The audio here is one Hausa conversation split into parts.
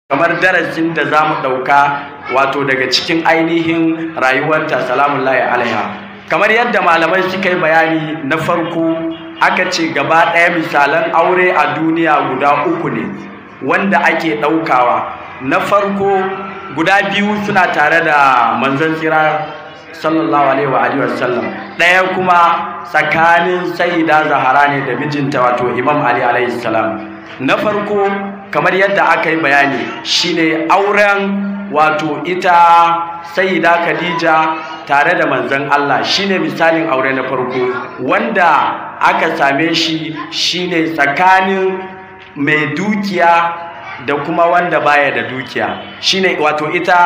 kamar darasin da za mu ɗauka wato daga cikin ainihin rayuwarta salamun layi alaiha kamar yadda malamai suka yi bayani na farko aka ce gaba ɗaya misalan aure a duniya guda uku ne wanda ake ɗaukawa na farko guda biyu suna tare da manzon tsira sallallahu alaihi wa alihi wasallam ɗaya kuma tsakanin sayyida zahara ne da mijinta wato imam ali alaihi salam na farko kamar yadda aka yi bayani shine auren wato ita sayyida khadija tare da manzon Allah shine misalin aure na farko wanda aka same shi shine tsakanin mai dukiya da kuma wanda baya da dukiya shine wato ita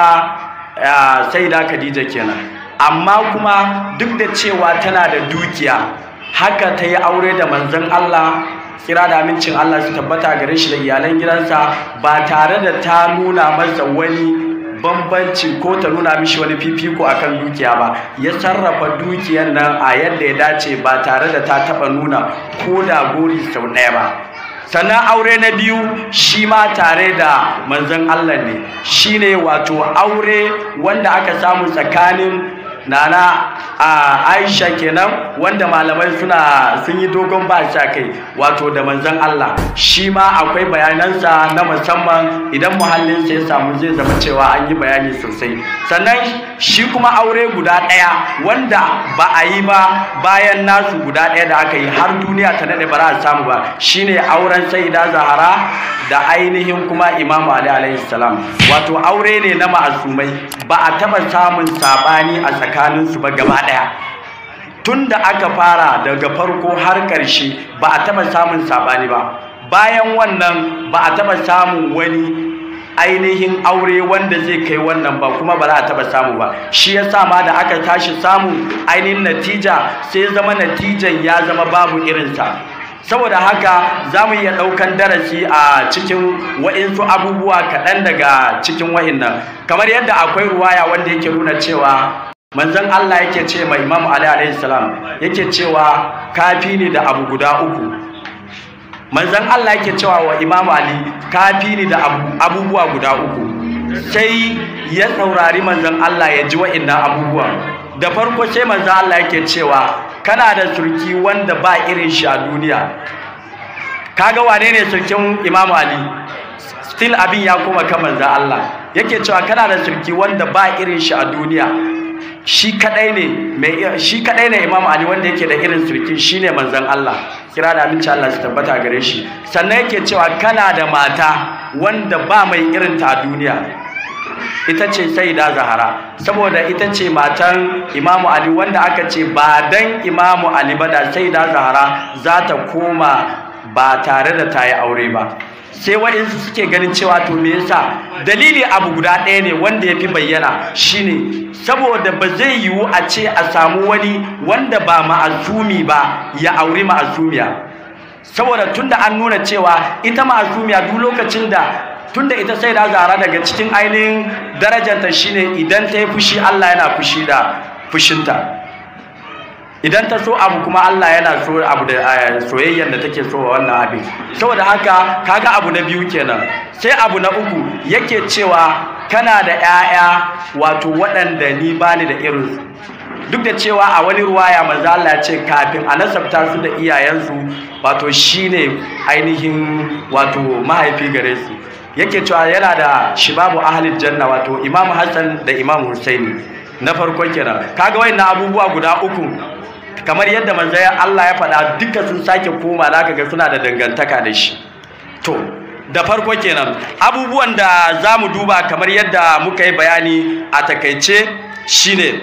sayyida khadija kenan amma kuma duk da cewa tana da dukiya haka ta yi aure da manzon Allah kira da amincin Allah su tabbata gare shi da iyalan gidansa ba tare da ta nuna masa wani bambanci ko ta nuna mishi wani fifiko akan dukiya ba ya sarrafa dukiyar nan a yadda ya dace ba tare da ta taba nuna ko da gori sau ɗaya ba sannan aure na biyu shi ma tare da manzon Allah ne shine wato aure wanda aka samu tsakanin nana a aisha kenan wanda malamai suna sun yi dogon ba sha kai wato da manzon Allah shi ma akwai bayanansa na musamman idan muhallinsa ya samu zai zama cewa an yi bayani sosai sannan shi kuma aure guda ɗaya wanda ba a yi ba bayan nasu guda ɗaya da aka yi har duniya ta daɗe ba za a samu ba shine auren saida zahara da ainihin kuma imamu ali alaihi salam wato aure ne na ma'asumai ba a taɓa samun saɓani a tsakaninsu ba gaba ɗaya tun da aka fara daga farko har ƙarshe ba a taɓa samun saɓani ba bayan wannan ba a taɓa samun wani ainihin aure wanda zai kai wannan ba kuma ba za a taɓa samu ba shi ya sa ma da aka tashi samu ainihin natija sai zama natijan ya zama babu irinsa saboda haka za mu iya ɗaukan darasi a cikin wa'insu abubuwa kaɗan daga cikin wa'innan kamar yadda akwai ruwaya wanda yake nuna cewa manzon Allah yake ce mai Imam Ali alayhi salam yake cewa kafi ne da abu guda uku manzon Allah yake cewa wa Imam Ali kafi ne da abubuwa guda uku sai ya saurari manzon Allah ya ji wa'innan abubuwan da farko sai manzon Allah yake cewa kana da surki wanda ba irin shi a duniya kaga wane ne surkin Imam Ali still abin ya koma kan manzon Allah yake cewa kana da surki wanda ba irin shi a duniya shi kadai ne mai shi kadai ne Imam Ali wanda yake da irin surki shine manzon Allah kira da aminci Allah su tabbata gare shi sannan yake cewa kana da mata wanda ba mai irin ta a duniya ita ce saida zahara saboda ita ce matan imamu ali wanda aka ce ba dan imamu ali ba da saida zahara za ta koma ba tare da ta yi aure ba sai waɗansu suke ganin cewa to me yasa dalili abu guda ɗaya ne wanda ya fi bayyana shine saboda ba zai yiwu a ce a samu wani wanda ba ma'azumi ba ya auri ma'azumiya saboda tunda an nuna cewa ita ma'azumiya duk lokacin da tunda ita sai da zara daga cikin ainihin darajarta shine idan ta yi fushi Allah yana fushi da fushinta idan ta so abu kuma Allah yana so abu da soyayyar da take so wa wannan abin saboda haka kaga abu na biyu kenan sai abu na uku yake cewa kana da 'ya'ya wato waɗanda ni bani da irinsu duk da cewa a wani ruwaya manzo Allah ya ce kafin a nasabta su da iyayensu wato shine ainihin wato mahaifi gare su yake cewa yana da shibabu ahlil janna wato Imam Hassan da Imam Husaini na farko kenan kaga wayannan abubuwa guda uku kamar yadda manzo Allah ya faɗa duka sun sake koma zaka ga suna da dangantaka da shi to da farko kenan abubuwan da zamu duba kamar yadda muka yi bayani a takaice shine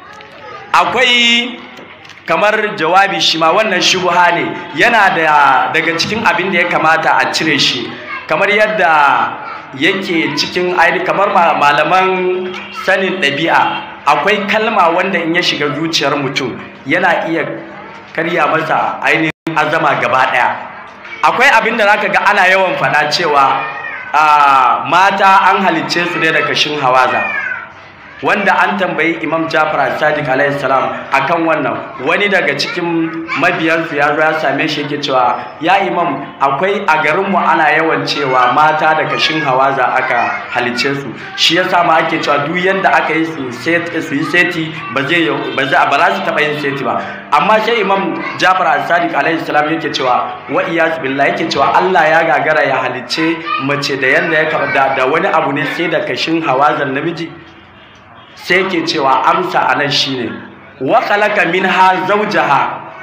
akwai kamar jawabi shi ma wannan shubha ne yana da daga cikin abin da ya kamata a cire shi kamar yadda yake cikin aini kamar malaman sanin ɗabi'a akwai kalma wanda in ya shiga zuciyar mutum yana iya karya masa ainihin azama gaba ɗaya akwai abin da zaka ga ana yawan faɗa cewa mata an halicce su ne da kashin hawaza wanda an tambayi imam jafar sadiq alayhi salam akan wannan wani daga cikin mabiyansu ya zo ya same shi yake cewa ya imam akwai a garinmu ana yawan cewa mata da kashin hawaza aka halice su shi yasa ma ake cewa duk yanda aka yi su yi seti ba zai ba za su taɓa yin seti ba amma sai imam jafar sadiq alayhi salam yake cewa wa iyaz billah yake cewa Allah ya gagara ya halice mace da yanda ya da wani abu ne sai da kashin hawazan namiji sai ke cewa amsa a nan shi ne wa khalaqa minha zawjaha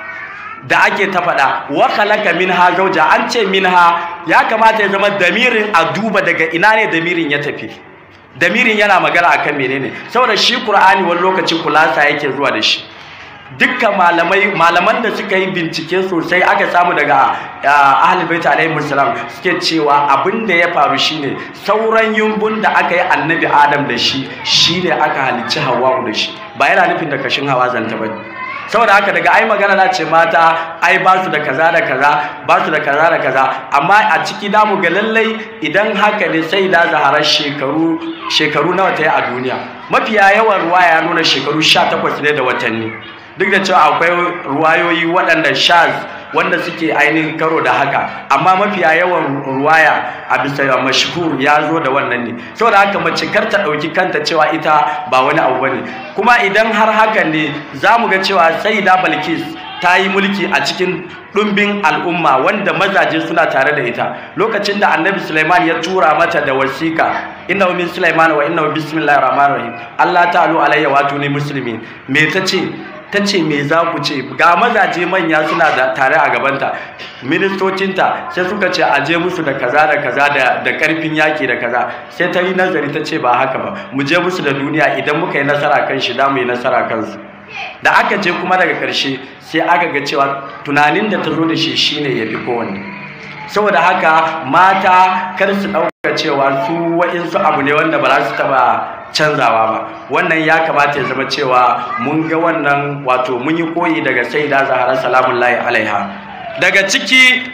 da ake ta faɗa wa khalaqa minha zawja an ce minha ya kamata ya zama damirin a duba daga ina ne damirin ya tafi damirin yana magana akan menene saboda shi qur'ani wani lokacin kulasa yake zuwa da shi dukkan malamai malaman da suka yi bincike sosai aka samu daga ahlul bait alaihi salam suke cewa abin da ya faru shine sauran yumbun da aka yi annabi adam da shi shine aka halicci hawa'u da shi ba yana nufin da kashin hawa zanta bane saboda haka daga ai magana na ce mata ai ba su da kaza da kaza ba su da kaza da kaza amma a ciki da mu ga lallai idan haka ne sai da zahara shekaru shekaru nawa ta yi a duniya mafiya yawan ruwa ya nuna shekaru 18 ne da watanni duk da cewa akwai ruwayoyi waɗanda shaz wanda suke ainihin karo da haka amma mafiya yawan ruwaya a bisa mashhur ya zo da wannan ne saboda haka mace kar ta ɗauki kanta cewa ita ba wani abu bane kuma idan har hakan ne za mu ga cewa sayyida balkis ta yi mulki a cikin ɗumbin al'umma wanda mazaje suna tare da ita lokacin da annabi Sulaiman ya tura mata da wasika inna min Sulaiman wa inna bismillahir rahmanir rahim Allah ta'alu alayya wa tuni muslimin me tace ta ce me za ku ce ga mazaje manya suna da tare a gabanta ministocinta sai suka ce a je musu da kaza da kaza da karfin yaki da kaza sai ta yi nazari ta ce ba haka ba mu je musu da duniya idan muka yi nasara kan shi da mu yi nasara kansu da aka je kuma daga ƙarshe sai aka ga cewa tunanin da ta zo da shi shine ya fi kowanne saboda haka mata kar su ɗauka cewa su wa'insu abu ne wanda ba za su taɓa canzawa ba wannan ya kamata ya zama cewa mun ga wannan wato mun yi koyi daga saida zahara salamun layi alaiha daga ciki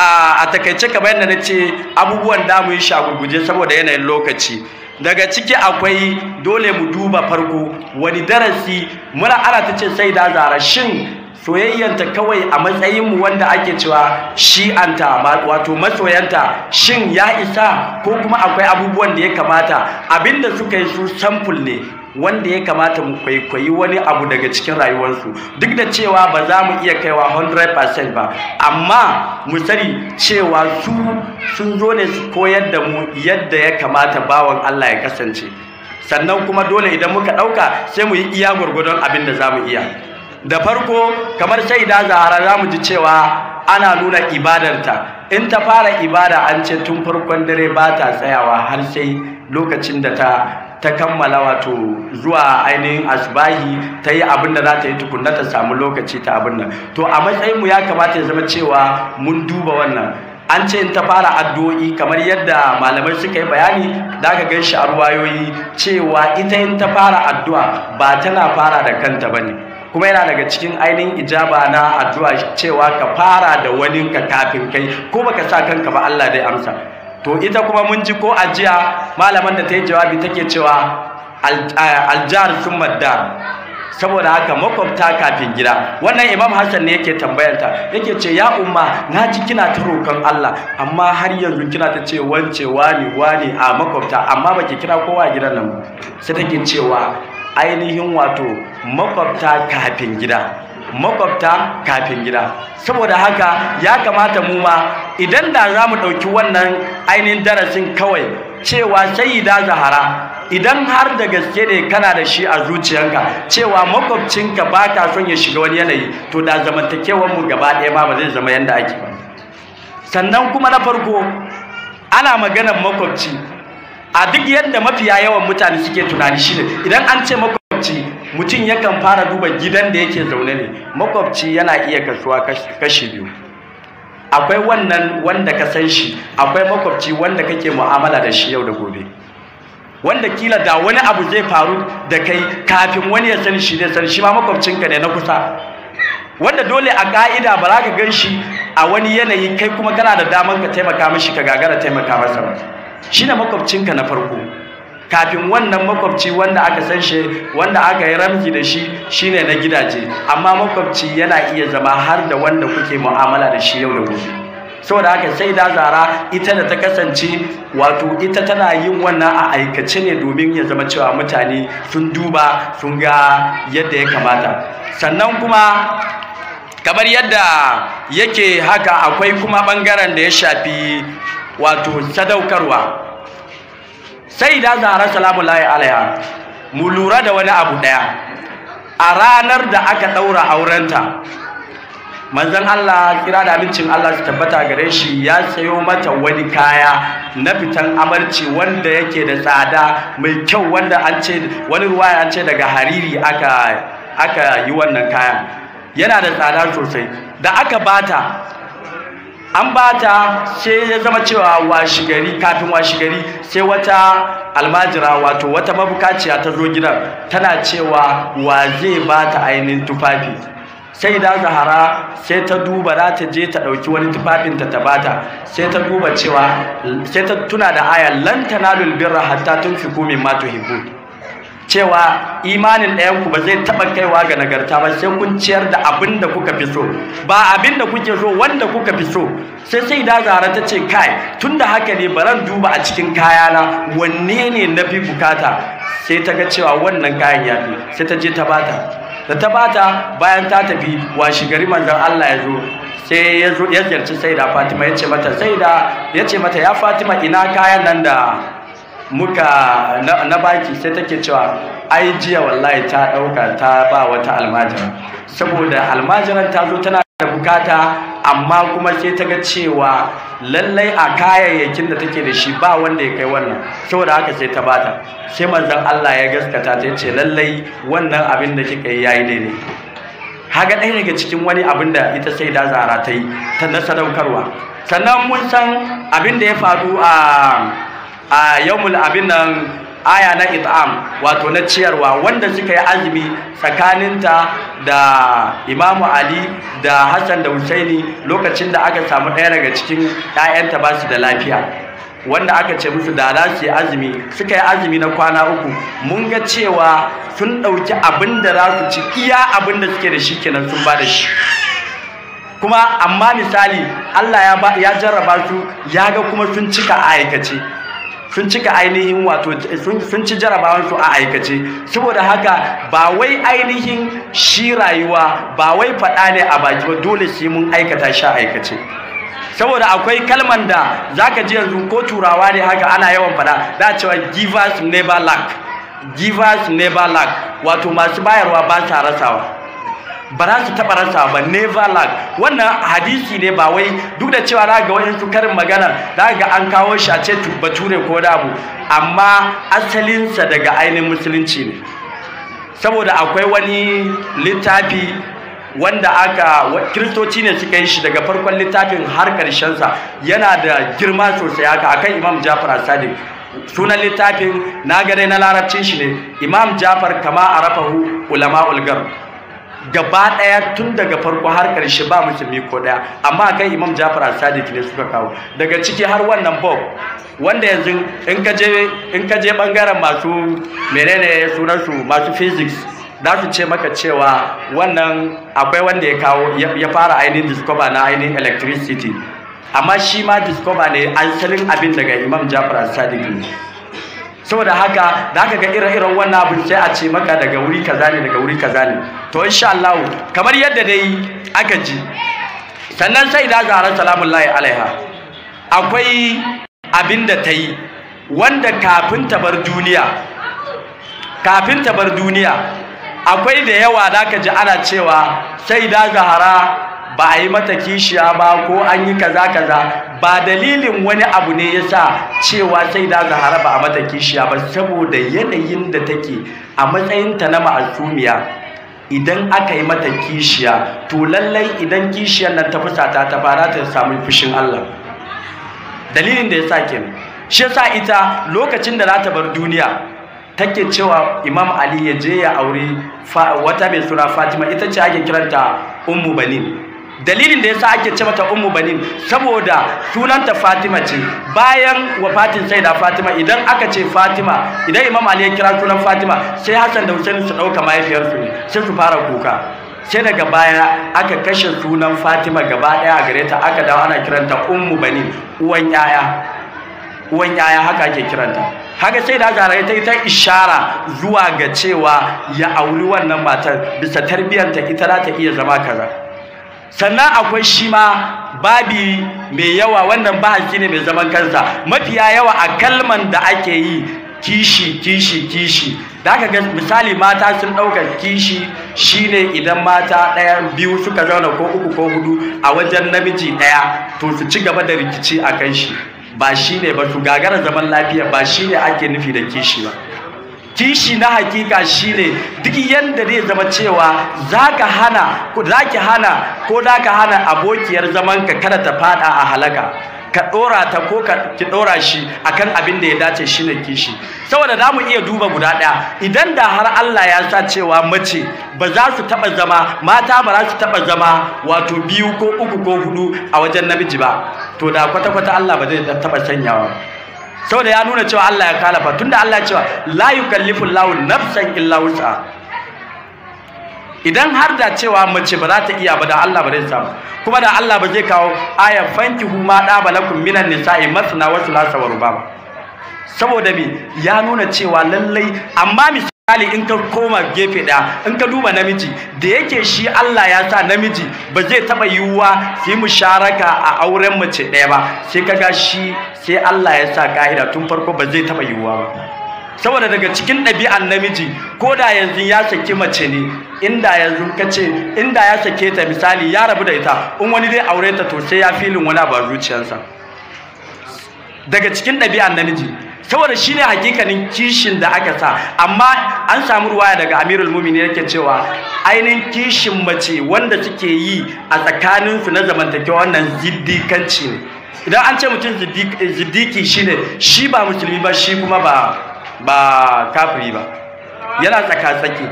a takaice kamar yadda na ce abubuwan da mu yi shagurguje saboda yanayin lokaci daga ciki akwai dole mu duba farko wani darasi muna ana ta ce saida zahara shin soyayyanta kawai a matsayinmu wanda ake cewa shi'anta wato masoyanta shin ya isa ko kuma akwai abubuwan da ya kamata abinda suka yi su samful ne wanda ya kamata mu kwaikwayi wani abu daga cikin rayuwarsu duk da cewa ba za mu iya kaiwa 100% ba amma mu sani cewa su sun zo ne su koyar da mu yadda ya kamata bawan Allah ya kasance sannan kuma dole idan muka ɗauka sai mu yi iya gwargwadon abin da za mu iya da farko kamar shaida zahara za mu ji cewa ana nuna ibadarta in ta fara ibada an ce tun farkon dare ba ta tsayawa har sai lokacin da ta ta kammala wato zuwa ainihin asbahi ta yi abin da za ta yi tukunna ta samu lokaci ta abin nan to a matsayinmu ya kamata ya zama cewa mun duba wannan an ce in ta fara addu'o'i kamar yadda malamai suka yi bayani da aka gan shi a ruwayoyi cewa ita in ta fara addu'a ba tana fara da kanta ba ne kuma yana daga cikin ainihin ijaba na addu'a cewa ka fara da wani ka kafin kai ko baka sa kanka ba Allah dai amsa to ita kuma mun ji ko ajiya malaman da ta yi jawabi take cewa aljar sun madda saboda haka makwabta kafin gida wannan imam hassan ne yake tambayanta yake ce ya umma na ji kina ta roƙon allah amma har yanzu kina ta ce wance wani wani a makwabta amma baki kira kowa gidan nan sai take cewa ainihin wato makwabta kafin gida makwabta kafin gida saboda haka ya kamata mu ma idan da za mu ɗauki wannan ainihin darasin kawai cewa sayyida zahara idan har da gaske ne kana da shi a zuciyanka cewa makwabcinka ba ka son ya shiga wani yanayi to da zamantakewanmu gaba ɗaya ma ba zai zama yadda ake ba sannan kuma na farko ana maganar makwabci a duk yadda mafiya yawan mutane suke tunani shine idan an ce makwabci mutum yakan fara duba gidan da yake zaune ne makwabci yana iya kasuwa kashi biyu akwai wannan wanda ka san shi akwai makwabci wanda kake mu'amala da shi yau da gobe wanda kila da wani abu zai faru da kai kafin wani ya sani shi zai sani shi ma makwabcinka ne na kusa wanda dole a ka'ida ba za ka gan shi a wani yanayi kai kuma kana da daman ka taimaka mishi ka gagara taimaka masa ba shi ne makwabcinka na farko kafin wannan makwabci wanda aka san shi wanda aka yi ramzi da shi shine na gidaje amma makwabci yana iya zama har da wanda kuke mu'amala da shi yau da gobe saboda haka sai da zara ita da ta kasance wato ita tana yin wannan a aikace ne domin ya zama cewa mutane sun duba sun ga yadda ya kamata sannan kuma kamar yadda yake haka akwai kuma bangaren da ya shafi wato sadaukarwa sai da zara salamu layi alaiha mu lura da wani abu daya a ranar da aka daura aurenta manzon Allah kira da abincin Allah su tabbata gare shi ya sayo mata wani kaya na fitan amarci wanda yake da tsada mai kyau wanda an ce wani ruwaya an ce daga hariri aka aka yi wannan kayan yana da tsada sosai da aka bata an bata sai ya zama cewa washigari kafin washigari sai wata almajira wato wata mabukaciya ta zo gidan tana cewa wa zai bata ainihin tufafi sai da zahara sai ta duba za ta je ta ɗauki wani tufafinta ta bata sai ta duba cewa sai ta tuna da aya lan tanalul birra hatta tunfiqu mimma tuhibbun cewa imanin ɗayanku ba zai taɓa kaiwa ga nagarta ba sai kun ciyar da abin da kuka fi so ba abin da kuke so wanda kuka fi so sai sai da zara ta ce kai tun da haka ne baran duba a cikin kayana wanne ne na fi bukata sai ta ga cewa wannan kayan ya fi sai ta je ta bata da ta bata bayan ta tafi washi gari manzon Allah ya zo sai ya zo ya ziyarci sai da Fatima ya ce mata sai da ya ce mata ya Fatima ina kayan nan da muka na, na baki sai take cewa ai jiya wallahi ta dauka ta ba wata almajira saboda almajiran ta zo tana da bukata amma kuma sai ta ga cewa lallai a kayayyakin da take da shi ba wanda ya kai wannan saboda haka sai ta bata sai manzon Allah ya gaskata ta ce lallai wannan abin da kika yi yayi daidai haga ɗaya daga cikin wani abin da ita sai da zara ta yi ta na sadaukarwa sannan mun san abin da ya faru a a yawmul abin nan aya na it'am wato na ciyarwa wanda suka yi azumi tsakaninta da imamu ali da hassan da husaini lokacin da aka samu ɗaya daga cikin 'ya'yanta ba su da lafiya wanda aka ce musu da za su yi azumi suka yi azumi na kwana uku mun ga cewa sun ɗauki abin da za su ci iya abin da suke da shi kenan sun ba da shi kuma amma misali allah ya jarraba su ya ga kuma sun cika a aikace sun cika ainihin wato sun ci jarabawansu a aikace saboda haka ba wai ainihin shi rayuwa ba wai faɗa ne a baki ba dole sai mun aikata shi a aikace saboda akwai kalman da zaka ji yanzu ko turawa ne haka ana yawan faɗa da cewa givers never lack givers never lack wato masu bayarwa ba sa rasawa ba za su taɓa rasa ba never lack wannan hadisi ne ba wai duk da cewa za ga wayansu karin magana za ga an kawo shi a ce bature ko da abu amma asalinsa daga ainihin musulunci ne saboda akwai wani littafi wanda aka kiristoci ne suka yi shi daga farkon littafin har sa yana da girma sosai haka akan imam jafar sadiq sunan littafin na dai na larabcin shi ne imam jafar kama arafahu ulama ulgar gaba ɗaya tun daga farko har ƙarshe ba musulmi ko ɗaya amma kai imam jafar sadiq ne suka kawo daga ciki har wannan bob wanda yanzu in ka je in ka je bangaren masu menene sunan su masu physics za su ce maka cewa wannan akwai wanda ya kawo ya fara ainihin discover na ainihin electricity amma shi ma discover ne asalin abin daga imam jafar sadiq ne saboda haka da aka ga ire-iren wannan abin sai a ce maka daga wuri kaza ne daga wuri kaza ne to insha Allah kamar yadda dai aka ji sannan sai da zara salamun lahi alaiha akwai abin da ta yi wanda kafin ta bar duniya kafin ta bar duniya akwai da yawa da ka ji ana cewa sai da zahara ba a yi mata kishiya ba ko an yi kaza kaza ba dalilin wani abu ne yasa cewa sai da zahara ba a mata kishiya ba saboda yanayin da take a matsayinta na ma'asumiya idan aka yi mata kishiya to lallai idan kishiyar nan ta fusata ta fara ta samu fushin Allah dalilin da yasa kenan shi yasa ita lokacin da za ta bar duniya take cewa Imam Ali ya je ya aure wata mai suna Fatima ita ce ake kiranta Ummu Banin dalilin da yasa ake ce mata ummu banin saboda sunanta Fatima ce bayan wafatin saida Fatima idan aka ce Fatima idan Imam Ali ya kira sunan Fatima sai Hassan da Hussein su dauka mahaifiyarsu ne sai su fara kuka sai daga baya aka kashe sunan Fatima gaba daya a gare ta aka dawo ana kiranta ummu banin uwan yaya uwan yaya haka ake kiranta haka sai da zara ta yi ta ishara zuwa ga cewa ya auri wannan matar bisa tarbiyyanta ita za ta iya zama kaza sannan akwai shi ma babi mai yawa wannan bahasi ne mai zaman kansa mafiya yawa a kalman da ake yi kishi kishi kishi da aka ga misali mata sun ɗauka kishi shine idan mata ɗaya biyu suka zauna ko uku ko hudu a wajen namiji ɗaya to su ci gaba da rikici a kan shi ba shi ne ba su gagara zaman lafiya ba shi ne ake nufi da kishi ba kishi na hakika shi ne duk yadda zai zama cewa za ka hana za ki hana ko za ka hana abokiyar zamanka kada ta fada a halaka ka ɗora ta ko ka ki ɗora shi akan abin da ya dace shi ne kishi saboda za mu iya duba guda ɗaya idan da har Allah ya sa cewa mace ba za su taɓa zama mata ba za su taɓa zama wato biyu ko uku ko hudu a wajen namiji ba to da kwata-kwata Allah ba zai taɓa sanyawa saboda ya nuna cewa Allah ya kalafa tunda Allah ya cewa la yukallifu Allahu nafsan illa wus'a idan har da cewa mace ba za ta iya ba da Allah ba zai samu kuma da Allah ba zai kawo aya fankihu ma da balakum minan nisa'i masna wa thulatha wa rubaba saboda me ya nuna cewa lallai amma misali in ka koma gefe ɗaya in ka duba namiji da yake shi Allah ya sa namiji ba zai taɓa yiwuwa su yi musharaka a auren mace ɗaya ba sai kaga shi sai Allah ya sa ka'ida tun farko ba zai taɓa yiwuwa ba saboda daga cikin ɗabi'an namiji ko da yanzu ya saki mace ne inda yanzu ka ce inda ya sake ta misali ya rabu da ita in wani dai aure ta to sai ya filin wani abu a zuciyarsa daga cikin ɗabi'an namiji saboda shine hakikanin kishin da aka sa amma an samu ruwaya daga Amirul Mu'minin yake cewa ainihin kishin mace wanda suke yi a tsakaninsu na zamantakewa wannan ziddikanci ne idan an ce mutum ziddiki shine shi ba musulmi ba shi kuma ba ba kafiri ba yana tsaka-tsaki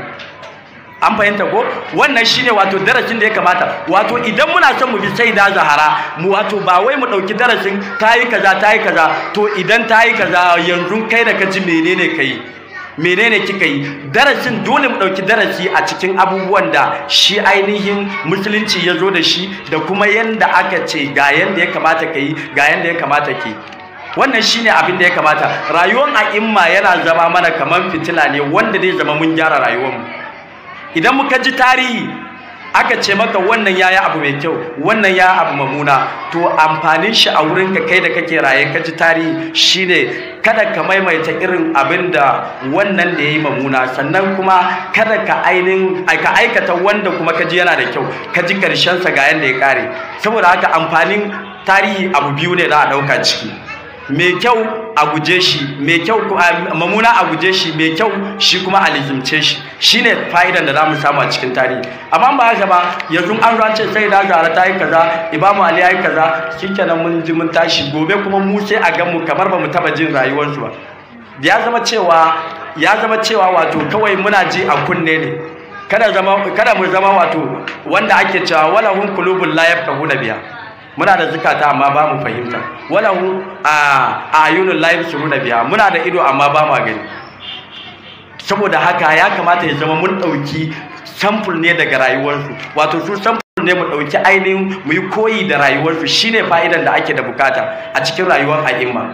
an fahimta ko wannan shine wato darasin da ya kamata wato idan muna son mu bi sai da zahara mu wato ba wai mu dauki darasin tayi kaza tayi kaza to idan tayi kaza yanzu kai da kaji menene kai menene kika yi darasin dole mu dauki darasi a cikin abubuwan da shi ainihin musulunci ya zo da shi da kuma yanda aka ce ga yanda ya kamata ka yi ga yanda ya kamata ki wannan shine abin da ya kamata rayuwar a'imma yana zama mana kamar fitila ne wanda zai zama mun gyara rayuwarmu idan muka ji tarihi aka ce maka wannan yayi abu mai kyau wannan ya abu mamuna to amfanin shi a wurin ka kai da kake raye ka ji tarihi shine kada ka maimaita irin abin da wannan da yayi mamuna sannan kuma kada ka ainin ka aikata wanda kuma ka ji yana da kyau ka ji karshen sa ga yanda ya kare saboda haka amfanin tarihi abu biyu ne za a dauka ciki mai kyau a guje shi mai kyau mamuna a guje shi mai kyau shi kuma a lizimce shi shine fa'idan da zamu samu a cikin tarihi amma ba haka ba yanzu an zo an ce sai da zara ta yi kaza imamu ali ya yi kaza shikenan mun ji mun tashi gobe kuma mu sai a gan mu kamar ba mu taba jin rayuwarsu ba ya zama cewa ya zama cewa wato kawai muna ji a kunne ne kada zama kada mu zama wato wanda ake cewa wala hum qulubul la yafqahuna biha muna da zukata amma ba mu fahimta walahu a ayunul laif suruna biya muna da ido amma ba mu gani saboda haka ya kamata ya zama mun dauki sample ne daga rayuwarsu wato su sample ne mu dauki ainihin mu yi koyi da rayuwarsu shine fa'idan da ake da bukata a cikin rayuwar a'imma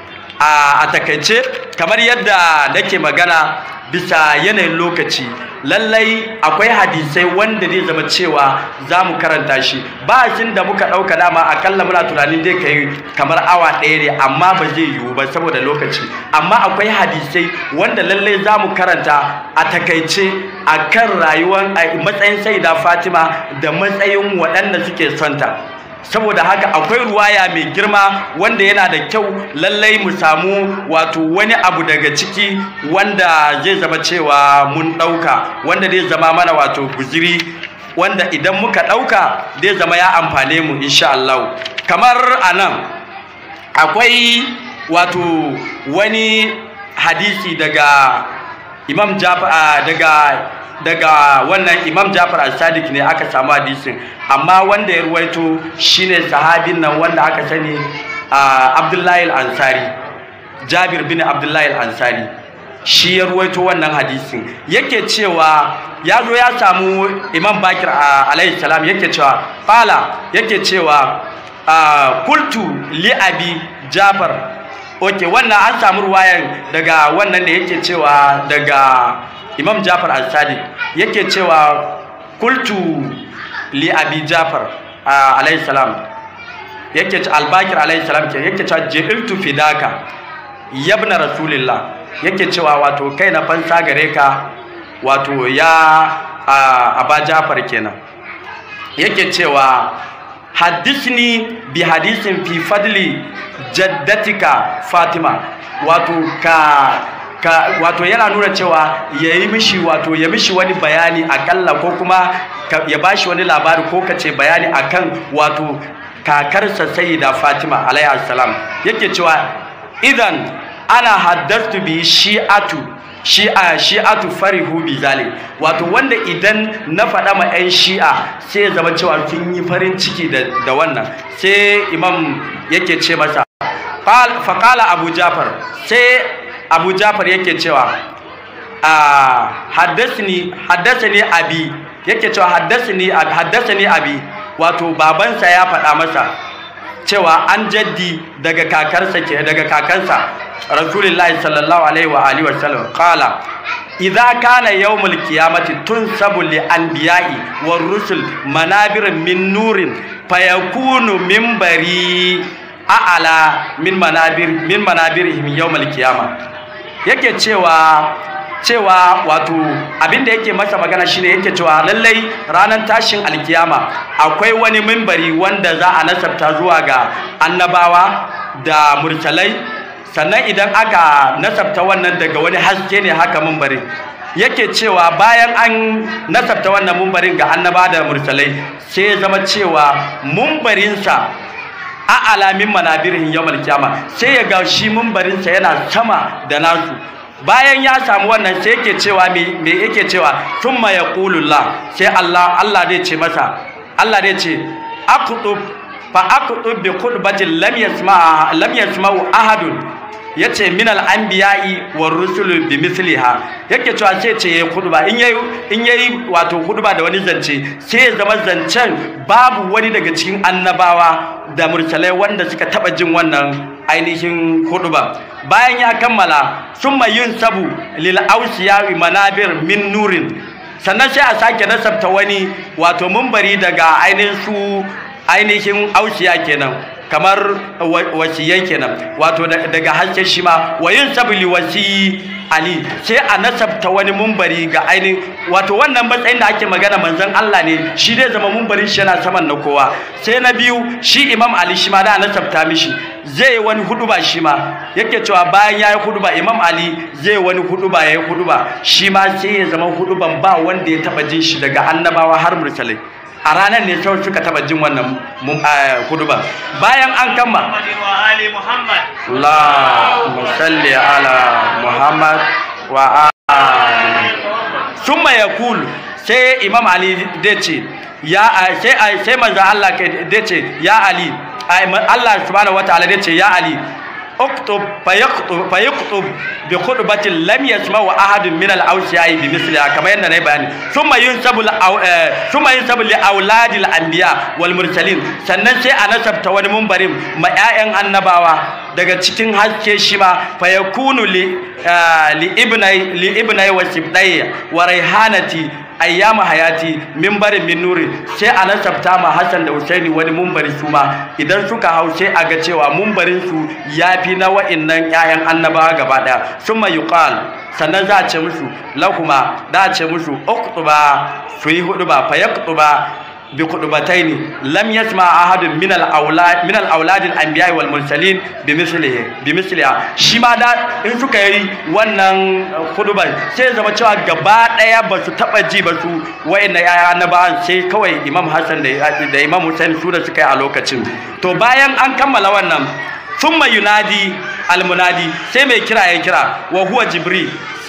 a takaice kamar yadda nake magana bisa yanayin lokaci lallai akwai hadisai wanda zai zama cewa za mu karanta shi ba shin da muka ɗauka dama akalla muna tunanin zai kai kamar awa ɗaya ne amma ba zai yiwu ba saboda lokaci amma akwai hadisai wanda lallai za mu karanta a takaice a kan rayuwar matsayin saida fatima da matsayin waɗanda suke sonta saboda haka akwai ruwaya mai girma wanda yana da kyau lallai mu samu wato wani abu daga ciki wanda zai zama cewa mun ɗauka wanda zai zama mana wato guziri wanda idan muka ɗauka zai zama ya amfane mu insha Allah kamar a nan akwai wato wani hadisi daga imam daga daga wannan imam jafar al-sadiq ne aka samu hadisin amma wanda ya ruwaito shine sahabin nan wanda aka sani abdullahi al-ansari jabir bin abdullahi al-ansari shi ya ruwaito wannan hadisin yake cewa ya zo ya samu imam bakir alayhi salam yake cewa fala yake cewa kultu li abi jafar ok wannan an samu ruwayan daga wannan da yake cewa daga imam jafar al-sadiq yake cewa kultu li abi jafar alayhi salam yake al-bakir alayhi salam yake cewa ji'iltu fidaka yabna rasulillah yake cewa wato kai na fansa gare ka wato ya aba jafar kenan yake cewa haddisni bi hadisin fi fadli jaddatika fatima wato ka ka wato yana nuna cewa yayi mishi wato ya mishi wani bayani akalla ko kuma ya bashi wani labari ko kace bayani akan wato kakarsa sayyida fatima alayhi salam yake cewa idan ana haddastu bi shi'atu shi'a shi'atu farihu bi zalik wato wanda idan na faɗa ma 'yan shi'a sai ya zama cewa sun yi farin ciki da, da wannan sai imam yake ce masa faƙala abu jafar sai abu jafar yake cewa haddasani haddasani abi yake cewa haddasani haddasani abi wato babansa ya faɗa masa cewa an jaddi daga kakarsa ke daga kakansa rasulullahi sallallahu alaihi wa alihi wasallam qala idza kana yawmul qiyamati tunsabu li anbiya'i war rusul manabir min nurin fayakunu minbari a'ala min manabir min manabirihim yawmul qiyamah yake cewa cewa wato abinda yake masa magana shine yake cewa lallai ranar tashin alkiyama akwai wani mimbari wanda za a nasabta zuwa ga annabawa da mursalai sannan idan aka nasabta wannan daga wani haske ne haka mimbarin yake cewa bayan an nasabta wannan mimbarin ga annaba da mursalai sai ya zama cewa mimbarinsa a alamin manabirin yawmal kiyama sai ya ga shi mimbarinsa yana sama da nasu bayan ya samu wannan sai yake cewa me yake cewa thumma yaqulullah sai Allah Allah zai ce masa Allah zai ce aqtub fa aqtub bi khutbatin lam yasma lam yasma'u ahadun yace min al-anbiya'i war rusul bi misliha yake cewa sai ce yayi khutba in yayi in yayi wato khutba da wani zance sai ya zama zancen babu wani daga cikin annabawa da mursalai wanda suka taba jin wannan ainihin khutba bayan ya kammala summa yunsabu lil awsiya manabir min nurin sannan sai a sake nasabta wani wato mumbari daga ainihin su ainihin ausiya kenan kamar wasiyai kenan wato daga haske shi ma wayin sabili wasi ali sai a nasabta wani mumbari ga ainihin wato wannan matsayin da ake magana manzon Allah ne shi dai zama mumbarin shi yana saman na kowa sai na biyu shi imam ali shi ma da nasabta mishi zai wani huduba shi ma yake cewa bayan yayi huduba imam ali zai wani huduba yayi huduba shi ma sai ya zama huduban ba wanda ya taba jin shi daga annabawa har mursalai a ranar ne sau suka taba jin wannan huduba bayan an kama Allahumma salli ala Muhammad wa ali summa yaqul sai imam ali dace ya sai sai manzo Allah dace ya ali Allah subhanahu wataala dace ya ali اكتب فيكتب فيكتب بخطبة لم يسمع أحد من الأوصياء بمثلها كما يننا بيان ثم ينسب ثم ينسب لأولاد الأنبياء والمرسلين sannan sai a nasabta wani mumbarin ma 'ya'yan annabawa daga cikin haske shi ma fa yakunu li li ibnai li ibnai wa sibdai wa raihanati ayyama hayati mimbarin min nuri sai a nasabta ma Hassan da Husaini wani mumbari su ma idan suka hau sai a ga cewa mumbarin su yafi na wa'annan ƴaƴan annabawa gaba daya summa yuqal sannan za a ce musu lahuma da a ce musu uqtuba su yi hudu ba fa yaqtuba bi qudbataini lam yasma ahadun min al awlad min al awlad al anbiya wal mursalin bi mislihi bi misliha shi ma da in suka yi wannan khutban sai zama cewa gaba daya ba su taba ji ba su wayanna yaya annabawan sai kawai imam hasan da da imam husain su da suka yi a lokacin to bayan an kammala wannan thumma yunadi al munadi sai mai kira ya kira wa huwa jibril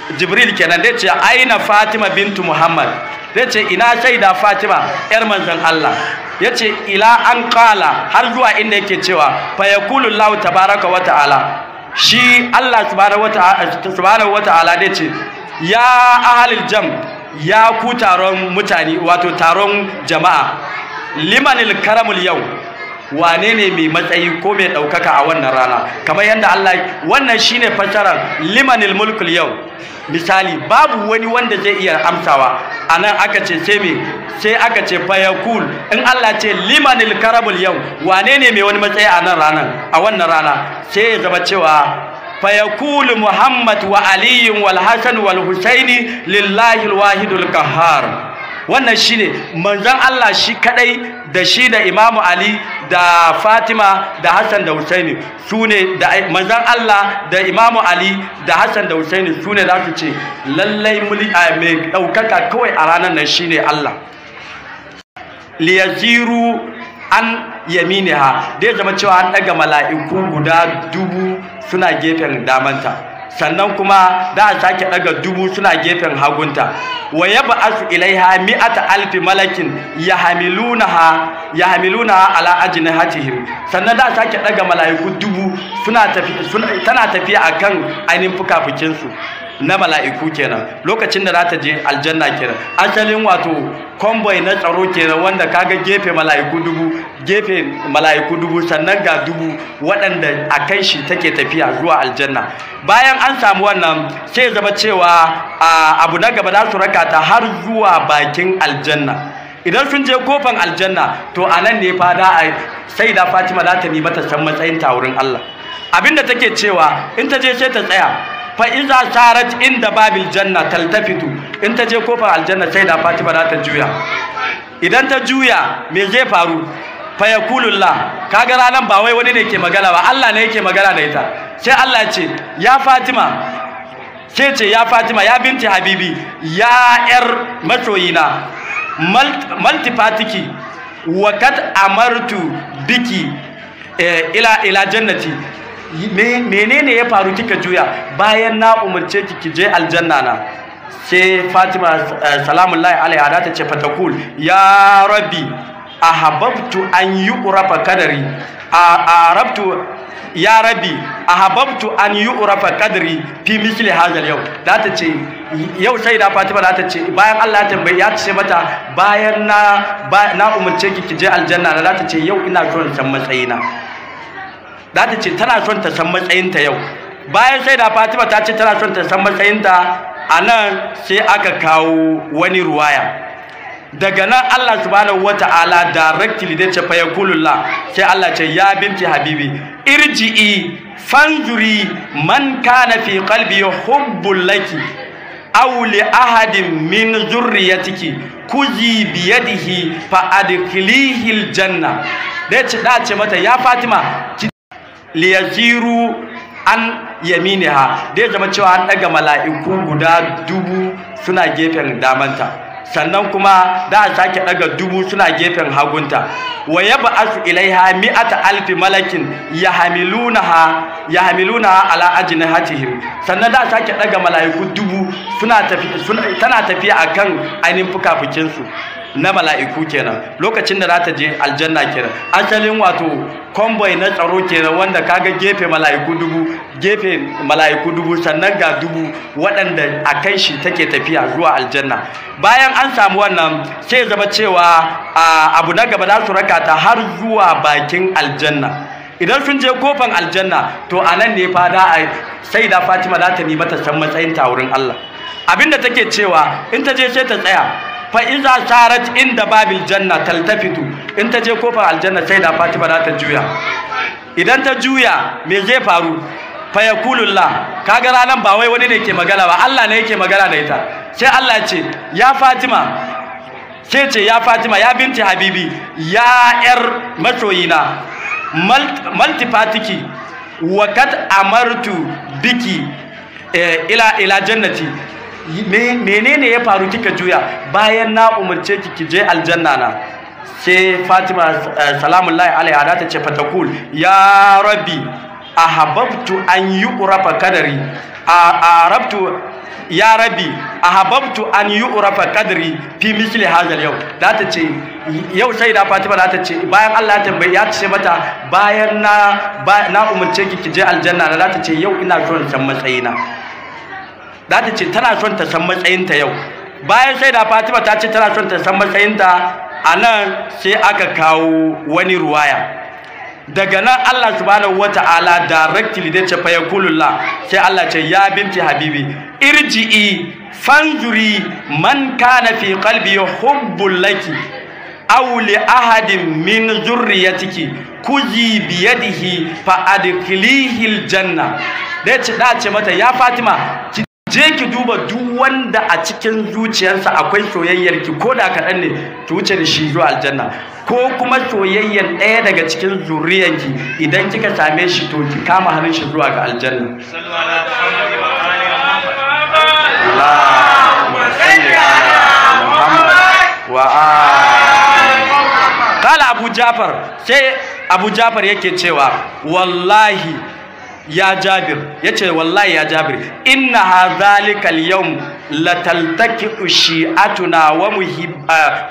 jibril kenan dai ce aina fatima bintu muhammad dai ce ina shaida fatima yar manzon allah ya ce ila an kala har zuwa inda yake cewa fa yaqulu allah tabaraka wa ta'ala shi allah subhanahu wa ta'ala dai ce ya ahalil jam ya ku taron mutane wato taron jama'a limanil karamul yau wane ne mai matsayi ko mai ɗaukaka a wannan rana kamar yadda Allah wannan shine fassarar limanil mulkul yau misali babu wani wanda zai iya amsawa a nan aka ce sai me sai aka ce fayakul in Allah ce limanil karamul yau wane ne mai wani matsayi a nan ranar a wannan rana sai ya zama cewa fayakul muhammad wa aliyun wal hasan wal husaini lillahi alwahidul qahhar wannan shine manzon Allah shi kadai da shi da Imamu Ali da Fatima da Hassan da Husaini sune da manzon Allah da Imamu Ali da Hassan da Husaini sune za su ce lallai muli mai daukaka kawai a ranar nan shine Allah liyaziru an yaminiha dai zama cewa an daga mala'iku guda dubu suna gefen damanta sannan kuma da a sake daga dubu suna gefen hagunta wa yab'asu ilaiha mi'ata alfi malakin yahmilunaha yahmilunaha ala ajnihatihim sannan da a sake daga malaiku dubu suna tafi tana tafiya akan ainihin fukafukin su na mala'iku kenan lokacin da za ta je aljanna kenan asalin wato convoy na tsaro kenan wanda kaga gefe mala'iku dubu gefe mala'iku dubu sannan ga dubu waɗanda a kai shi take tafiya zuwa aljanna bayan an samu wannan sai zama cewa abu na gaba za su raka ta har zuwa bakin aljanna idan sun je kofan aljanna to a nan ne fa da sai da fatima za ta nemi ta san matsayin ta wurin allah abinda take cewa in ta je sai ta tsaya fa iza sarat inda babil janna taltafitu in ta je kofar aljanna sai da fatima za ta juya idan ta juya me zai faru fa yaqulullah kaga ranan ba wai wani ne ke magana ba Allah ne yake magana da ita sai Allah ya ce ya fatima sai ce ya fatima ya binti habibi ya yar masoyina maltifatiki wa kad amartu biki ila ila jannati menene ya faru kika juya bayan na umarce ki ki je aljanna na sai Fatima salamullahi alaiha da ta ce fatakul ya rabbi ahabbtu an yuqrafa kadari arabtu ya rabbi ahabbtu an yuqrafa kadri fi misli hadha yau da ta ce yau sai da Fatima da ta ce bayan Allah ya tambaye ya ce mata bayan na na umarce ki ki je aljanna na da ta ce yau ina son san matsayina za ta ce tana son ta san matsayinta yau bayan sai da fatima ta ce tana son ta san matsayinta a nan sai aka kawo wani ruwaya daga nan allah subhanahu wata'ala directly da ce fa ya sai allah ce ya binti habibi irji'i fanzuri man kana fi qalbi hubbul laki aw li ahadin min zurriyatiki kuzi biyadihi fa adkhilihi aljanna da ce da ce mata ya fatima liyaziru an yaminiha dai zama cewa an daga mala'iku guda dubu suna gefen damanta sannan kuma da a sake daga dubu suna gefen hagunta wa yab'asu ilaiha mi'ata alfi malakin yahmilunaha yahmilunaha ala ajnihatihim sannan da a sake daga mala'iku dubu suna tafi tana tafiya akan ainihin fukafukin su na mala'iku kenan lokacin da za ta je aljanna kenan asalin wato convoy na tsaro kenan wanda kaga gefe mala'iku dubu gefe mala'iku dubu sannan ga dubu waɗanda a kan shi take tafiya zuwa aljanna bayan an samu wannan sai zama cewa abu na gaba za su raka ta har zuwa bakin aljanna idan sun je kofan aljanna to a nan ne fa da a sai da fatima za ta nemi ta san matsayin ta wurin allah abinda take cewa in ta je sai ta tsaya fa iza sarat inda babil janna taltafitu in ta je kofar aljanna sai da fatima za ta juya idan ta juya me zai faru fa yaqulullah kaga ranan ba wai wani ne ke magana ba Allah ne yake magana da ita sai Allah ya ce ya fatima sai ce ya fatima ya binti habibi ya yar masoyina maltifatiki wa kad amartu biki ila ila jannati menene ya faru kika juya bayan na umarce ki ki je aljanna na sai Fatima salamullahi alaiha da ta ce fatakul ya rabbi ahabbtu an yuqrafa kadari arabtu ya rabi ahabbtu an yu'rafa qadri fi misli hadha yau za ta ce yau sai da Fatima za ta ce bayan Allah ya tambaye ya ce mata bayan na na umurce ki ki je aljanna za ta ce yau ina son san matsayina za ta ce tana son ta san matsayinta yau bayan sai da Fatima ta ce tana son ta san matsayinta a nan sai aka kawo wani ruwaya daga nan Allah subhanahu wata'ala directly da ce fa yakulullah sai Allah ce ya binti habibi irji'i fanzuri man kana fi qalbi hubbul laki aw li ahadin min zurriyatiki kuji biyadihi fa adkhilihi aljanna da ce da ce mata ya Fatima ki je ki duba duk wanda a cikin zuciyarsa akwai soyayyar ki ko da kaɗan ne ki wuce da shi zuwa aljanna ko kuma soyayyar ɗaya daga cikin zuriyarki idan kika same shi to ki kama hannun shi zuwa ga aljanna Kala Abu Jafar sai Abu Jafar yake cewa wallahi ya jabir ya ce wallahi ya jabir inna ha zalikal yawm lataltaki shi'atuna wa muhibba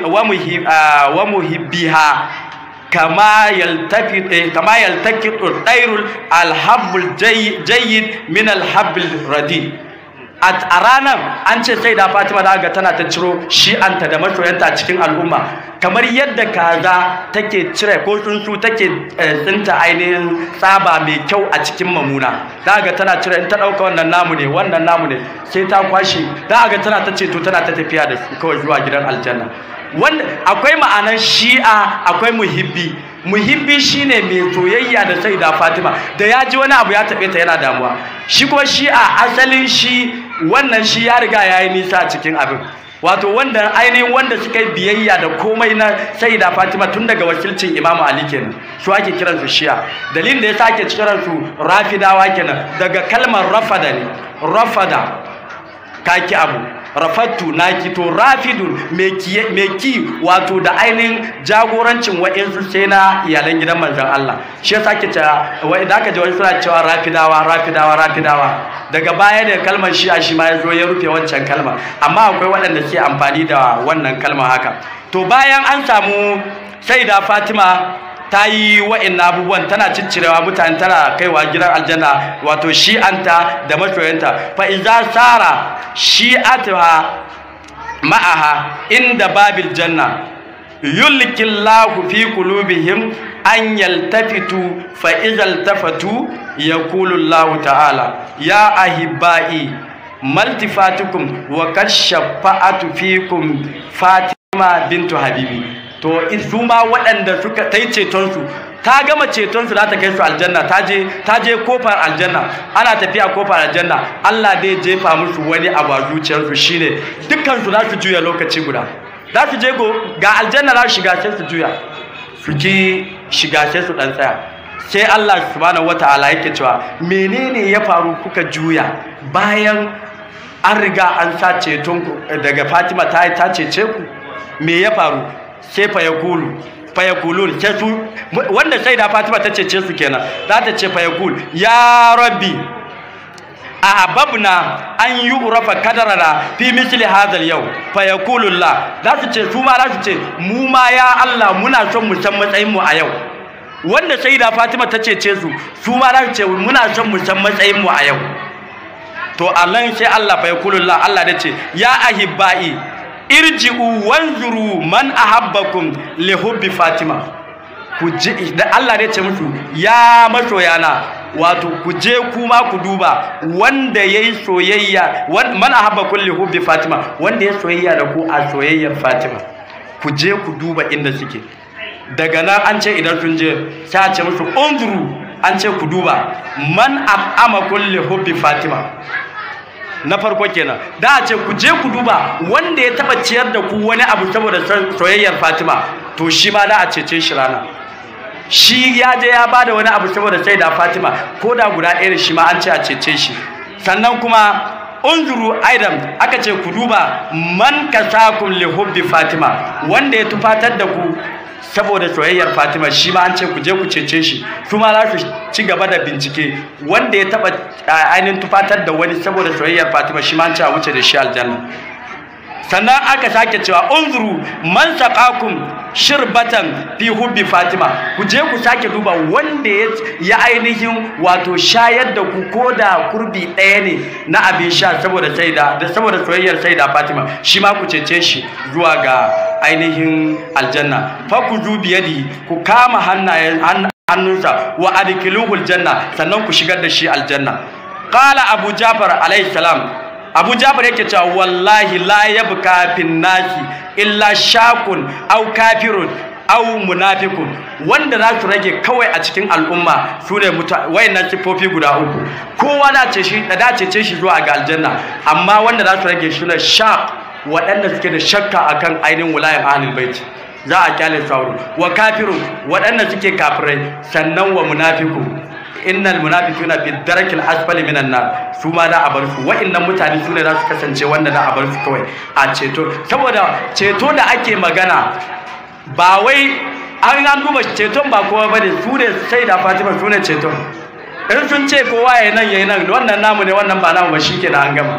wa muhibbiha kama yaltafi kama yaltaki dairul alhabbul jayyid min alhabbil radi a ranar an ce sai da fatima da ga tana ta ciro shi'anta da masoyanta a cikin al'umma kamar yadda kaza take cire ko tsuntsu take tsinta ainihin tsaba mai kyau a cikin mamuna da ga tana cire in ta ɗauka wannan namu ne wannan namu ne sai ta kwashe da ga tana ta ceto tana ta tafiya da su kawai zuwa gidan aljanna wanda akwai ma'anar shi'a akwai muhibbi muhibbi shine mai soyayya da sai da Fatima da ya ji wani abu ya taɓe ta yana damuwa shi ko shi'a asalin shi wannan shi ya riga ya yi nisa a cikin abin wato wanda ainihin wanda suka yi biyayya da komai na sai da Fatima tun daga wakilcin Imam Ali kenan su ake kiran su shi'a dalilin da ya sake kiran su rafidawa kenan daga kalmar rafada ne rafada kaki abu rafattu naki to rafidun mai ki wato da ainihin jagorancin wa'insu sai na iyalan gidan manzon Allah shi yasa ke cewa wai da aka ji wani suna cewa rafidawa rafidawa rafidawa daga baya da kalmar shi a shi ma ya zo ya rufe wancan kalma amma akwai waɗanda ke amfani da wannan kalma haka to bayan an samu sai da Fatima ta yi wa'in abubuwan tana ciccirewa mutane tana kaiwa gidan aljanna wato shi'anta da masoyanta fa iza sara shi'atuha ma'aha inda babil janna yulkillahu fi qulubihim an yaltafitu fa idza tafatu yaqulu Allah ta'ala ya ahibbai maltifatukum wa kashafa'atu fikum Fatima bintu Habibi to su ma waɗanda suka ta yi cetonsu ta gama cetonsu za ta kai su aljanna ta je ta je kofar aljanna ana tafiya kofar aljanna Allah dai jefa musu wani abu a zuciyarsu shine dukkan su za su juya lokaci guda za su je go ga aljanna za su shiga sai su juya su ki shiga sai su dan tsaya sai Allah subhanahu wataala yake cewa menene ya faru kuka juya bayan an riga an sa ceton daga Fatima ta ta cece ku me ya faru sai fayakulu fayakulun sai su wanda sai da Fatima ta cece su kenan za ta ce fayakul ya rabbi ahabbna an yu'rafa kadarana fi misli hadha al-yau fayakulullah za su ce su ma za su ce mu ma ya Allah muna son mu san matsayin mu a yau wanda sai da Fatima ta cece su su ma za su ce muna son mu san matsayin mu a yau to Allah sai Allah fayakulullah Allah da ce ya ahibbai irji'u wanzuru man ahabbakum li hubbi fatima ku je da Allah ne ce musu ya masoyana wato ku je kuma ku duba wanda yayi soyayya man ahabbakum li hubbi fatima wanda ya soyayya da ku a soyayyar fatima ku je ku duba inda suke daga nan an ce idan sun je sai a ce musu unzuru an ce ku duba man ab'ama kulli hubbi fatima na farko kenan da a ce ku je ku duba wanda ya taba ciyar da ku wani abu saboda soyayyar Fatima to shi ma da a cece shi rana shi ya je ya bada wani abu saboda sai da Fatima ko da guda ɗaya shi ma an ce a cece shi sannan kuma unzuru aidan aka ce ku duba man kasakum li hubbi Fatima wanda ya tufatar da ku saboda soyayyar Fatima shi ma an ce ku je ku cece shi su ma za su ci gaba da bincike wanda ya taba ainihin tufatar da wani saboda soyayyar Fatima shi ma an ce a wuce da shi aljanna sannan aka sake cewa unzuru man saqakum shirbatan fi hubbi fatima ku je ku sake duba wanda ya ainihin wato shayar da ku koda kurbi ɗaya ne na abin sha saboda saida da saboda soyayyar saida fatima shi ma ku cece shi zuwa ga ainihin aljanna fa ku biyadi ku kama hannayen hannunsa wa adkiluhul janna sannan ku shigar da shi aljanna qala abu jafar alayhi salam abu jafar yake cewa wallahi la yabka fin nasi illa shakun aw kafirun aw munafiqun wanda za su rage kawai a cikin al'umma su ne wayannan sifofi guda uku kowa da ce shi da dace ce shi zuwa ga aljanna amma wanda za su rage shi ne shaq waɗanda suke da shakka akan ainihin wilayar ahlul bait za a kyale sauro wa kafirun waɗanda suke kafirai sannan wa munafiqun innal munafiquna fi darakil asfali minan nar su ma da a bar su wa'annan mutane su ne za su kasance wanda da a bar su kawai a ceto saboda ceto da ake magana ba wai an an duba ceton ba kowa bane su ne sai da Fatima su ne ceton in sun ce kowa yayi nan yayi nan wannan namu ne wannan ba namu ba shikenan an gama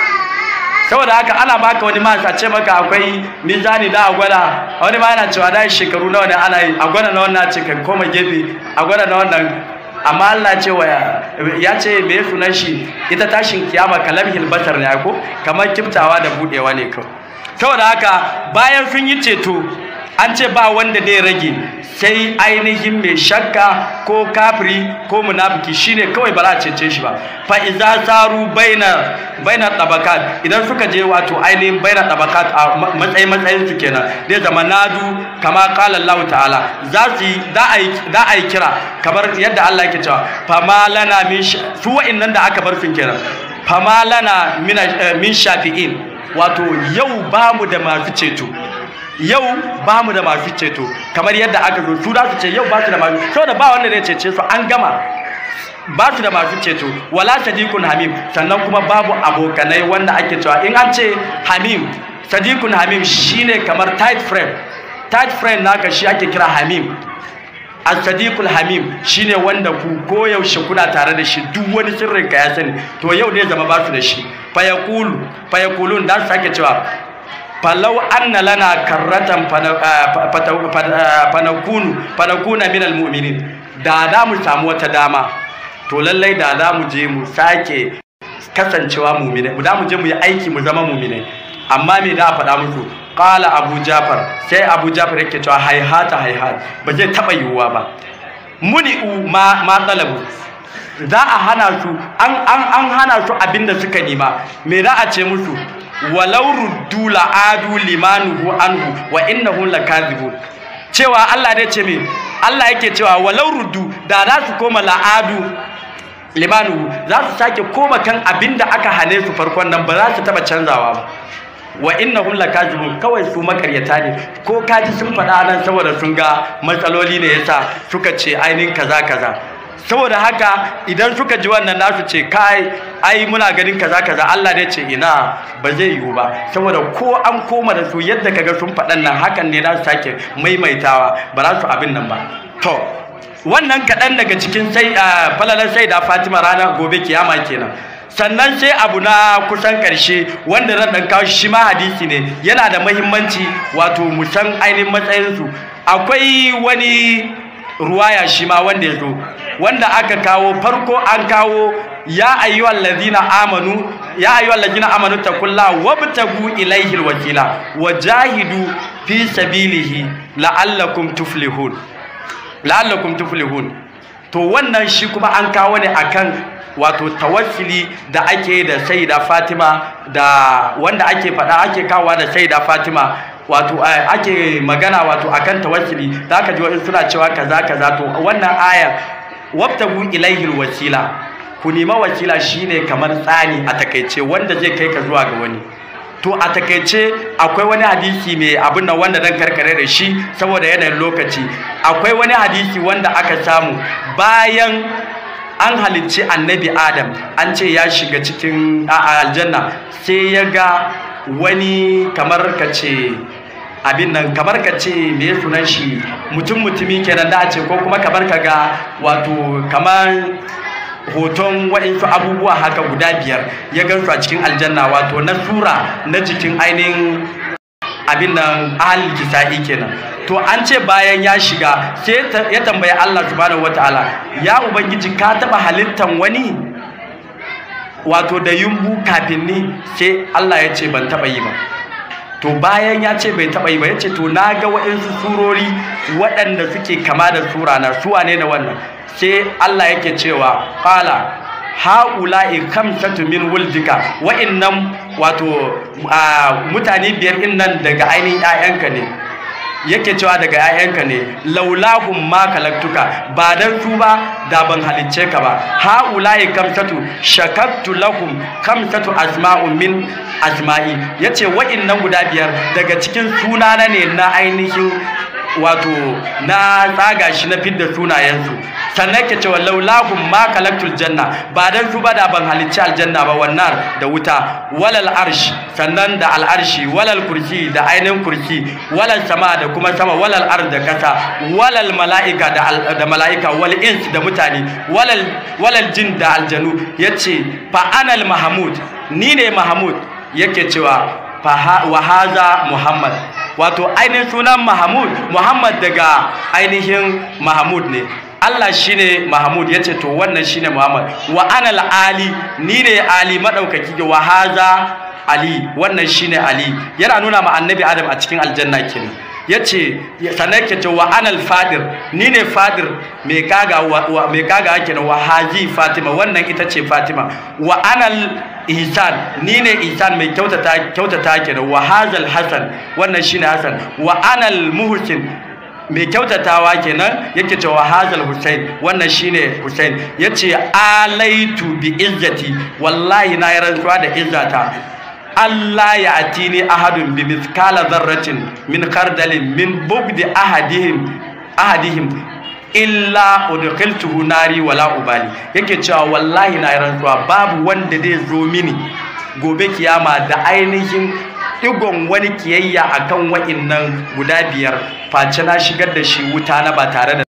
saboda haka ana baka wani ma a ce maka akwai mizani da a gwada wani ma yana cewa da shekaru nawa ne ana yi a gwada na wannan ce kan koma gefe a gwada na wannan amma Allah ce wa ya ce me sunan shi ita tashin kiyama kalamhil basar ne ko kamar kiftawa da budewa ne kawai saboda haka bayan sun yi ceto an ce ba wanda zai rage sai ainihin mai shakka ko kafiri ko munafiki shine kawai ba za a cece shi ba fa iza saru baina baina tabakat idan suka je wato ainihin baina tabakat a matsayi matsayin su kenan zai zama nadu kama qala Allah ta'ala za su za a yi za a yi kira kamar yadda Allah yake cewa fa malana min su wa'annan da aka bar su kenan fa malana min shafi'in wato yau bamu da masu ceto yau ba mu da masu ceto kamar yadda aka zo su za su ce yau ba su da masu saboda ba wanda zai cece su an gama ba su da masu ceto wala sadiqun hamim sannan kuma babu abokanai wanda ake cewa in an ce hamim sadiqun hamim shine kamar tight friend tight friend naka shi ake kira hamim as-sadiqul hamim shine wanda ku koyaushe kuna tare da shi duk wani sirrin ka ya sani to yau ne zama ba su da shi fayaqulu fayaqulun da su sake cewa falau anna lana karratan fanakunu fanakuna minal mu'minin da da mu samu wata dama to lallai da da mu je mu sake kasancewa mu'minai da mu je mu yi aiki mu zama mu'minai amma me da faɗa musu qala abu jafar sai abu jafar yake cewa haihata haihat ba zai taba yiwuwa ba muni'u ma ma talabu za a hana su an an an hana su abinda suka nema me za a ce musu walau ruddu la'adu limanuhu anhu wa innahu lakazibun cewa Allah ne ce me Allah yake cewa walau ruddu da za su koma la'adu limanuhu za su sake koma kan abinda aka hane su farkon nan ba za su taba canzawa ba wa innahum lakazibun kawai su makaryata ne ko kaji sun faɗa nan saboda sun ga matsaloli ne yasa suka ce ainihin kaza kaza saboda haka idan suka ji wannan nasu ce kai ai muna ganin kaza kaza Allah ne ce ina ba zai yiwu ba saboda ko an koma da su yadda kaga sun faɗan nan hakan ne za su sake maimaitawa ba za su abin nan ba to wannan kaɗan daga cikin sai falalar sai da Fatima rana gobe kiyama kenan sannan sai abu na kusan ƙarshe wanda zan ɗan kawo shi ma hadisi ne yana da mahimmanci wato mu san ainihin matsayinsu akwai wani ruwaya shi ma wanda ya zo wanda aka kawo farko an kawo ya ayyuhal ladina amanu ya ayyuhal ladina amanu taqulla wabtagu ilayhi alwakila wajahidu fi sabilihi la'allakum tuflihun la'allakum tuflihun to wannan shi kuma an kawo ne akan wato tawassuli da ake da saida Fatima da wanda ake faɗa ake kawowa da saida Fatima wato ake magana wato akan tawassuli zaka ji wa'in suna cewa kaza kaza to wannan aya wabtagu ilaihi wasila ku nema wasila shine kamar tsani a takaice wanda zai kai ka zuwa ga wani to a takaice akwai wani hadisi mai abin nan wanda dan karkare da shi saboda yanayin lokaci akwai wani hadisi wanda aka samu bayan an halicci annabi adam an ce ya shiga cikin aljanna sai ya ga wani kamar ka ce abin nan kamar ka ce me sunan shi mutum mutumi kenan da a ce ko kuma kamar ka ga wato kamar hoton waɗansu abubuwa haka guda biyar ya gansu a cikin aljanna wato na sura na jikin ainihin abin nan ahalin kisa'i kenan to an ce bayan ya shiga sai ya tambayi Allah subhanahu wataala ya ubangiji ka taba halittan wani wato da yumbu kafin ni sai Allah ya ce ban taba yi ba to bayan ya ce bai taba yi ba ya ce to na ga waɗansu surori waɗanda suke kama da sura na su ne da wannan sai Allah yake cewa qala haula'i kamsatu min wuldika wa'annan wato mutane biyar din nan daga ainihin 'ya'yanka ne yake cewa daga 'ya'yanka ne laulahum ma kalaktuka ba dan su ba da ban halicce ka ba haula'i kamsatu shakattu lahum kamsatu asma'un min asma'i yace wa'annan guda biyar daga cikin sunana ne na ainihin wato na tsaga shi na fidda sunayensu sannan ke cewa laulahum ma kalaktul janna ba dan su ba da ban halicci aljanna ba wannan da wuta walal arsh sannan da al'arshi walal kursi da ainihin kursi walal sama da kuma sama walal ard da kasa walal mala'ika da da mala'ika wal ins da mutane walal walal jin da aljanu yace fa anal mahmud ni ne mahmud yake cewa wa haza muhammad wato ainihin sunan Mahmud Muhammad daga ainihin Mahmud ne Allah shine Mahmud yace to wannan shine Muhammad wa ana ali ni ne ali madaukaki wa haza ali wannan shine ali yana nuna ma annabi Adam a cikin aljanna kenan yace sannan ke ce wa anal fadir ni ne fadir mai kaga wa mai kaga kenan wa haji fatima wannan ita ce fatima wa anal ihsan ni ne ihsan mai kyautata kyautata kenan wa hazal hasan wannan shine hasan wa anal muhsin mai kyautatawa kenan yake cewa hazal Hussein wannan shine Hussein yace alaitu bi izzati wallahi na yi rantsuwa da izzata Allah ya atini ahadun bi mithqala dharratin min khardalin min bugdi ahadihim ahadihim illa udkhiltuhu nari wala ubali yake cewa wallahi na yi rantsuwa babu wanda zai zo mini gobe kiyama da ainihin digon wani kiyayya akan wa'innan guda biyar face na shigar da shi wuta na ba tare da